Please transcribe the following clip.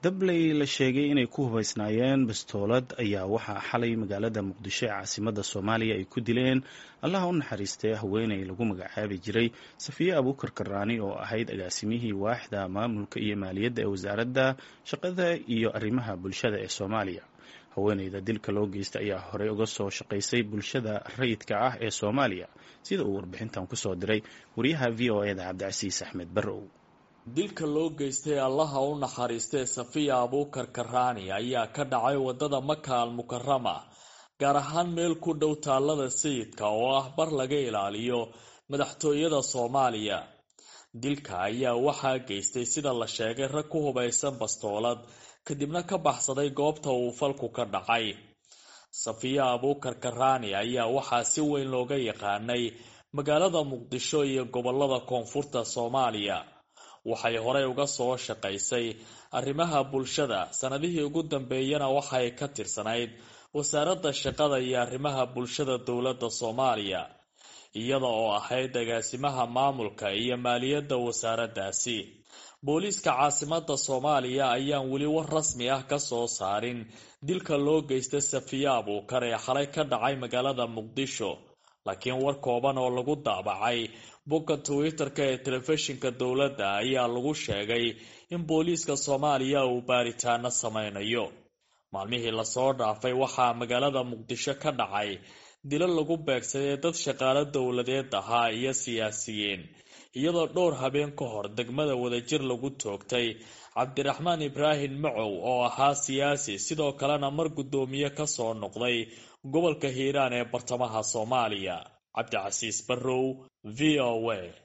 dabley la sheegay inay ku hubaysnaayeen bastoolad ayaa waxaa xalay magaalada muqdisho ee caasimada soomaaliya ay ku dileen allaha u naxariistay haweeney lagu magacaabi jiray safiye abuukar karaani oo ahayd agaasimihii waaxda maamulka iyo maaliyadda ee wasaaradda shaqada iyo arrimaha bulshada ee soomaaliya haweeneyda dilka loo geystay ayaa horey uga soo shaqaysay bulshada rayidka ah ee soomaaliya sida uu warbixintan kusoo diray wariyaha v o e da cabdicasiis axmed barrow dilka loo geystay allaha u naxariistay safiya abuukar karaani ayaa ka dhacay wadada maka al mukarama gaar ahaan meel ku dhow taalada sayidka oo ah bar laga ilaaliyo madaxtooyada soomaaliya dilka ayaa waxaa geystay sida la sheegay rag ku hubaysan bastoolad kadibna ka baxsaday goobta uu falku ka dhacay safiya abuukar karaani ayaa waxaa si weyn looga yaqaanay magaalada muqdisho iyo gobolada koonfurta soomaaliya waxay horey uga soo shaqaysay arrimaha bulshada sanadihii ugu dambeeyana waxay ka tirsanayd wasaaradda shaqada iyo arrimaha bulshada dowladda soomaaliya iyada oo ahayd agaasimaha maamulka iyo maaliyadda wasaaraddaasi booliiska caasimada soomaaliya ayaan weli war rasmi ah ka soo saarin dilka loo geystay safiya abuukar ee xalay ka dhacay magaalada muqdisho laakiin war kooban oo lagu daabacay bogga twitter-ka ee telefishinka dowladda ayaa lagu sheegay in booliiska soomaaliya uu baaritaano sameynayo maalmihii lasoo dhaafay waxaa magaalada muqdisho ka dhacay dilo lagu beegsaday dad shaqaalo dowladeed ahaa iyo siyaasiyiin iyadoo dhowr habeen ka hor degmada wadajir lagu toogtay cabdiraxmaan ibraahim macow oo ahaa siyaasi sidoo kalena mar guddoomiye kasoo noqday gobolka hiiraan ee bartamaha soomaaliya cabdicasiis barrow v o a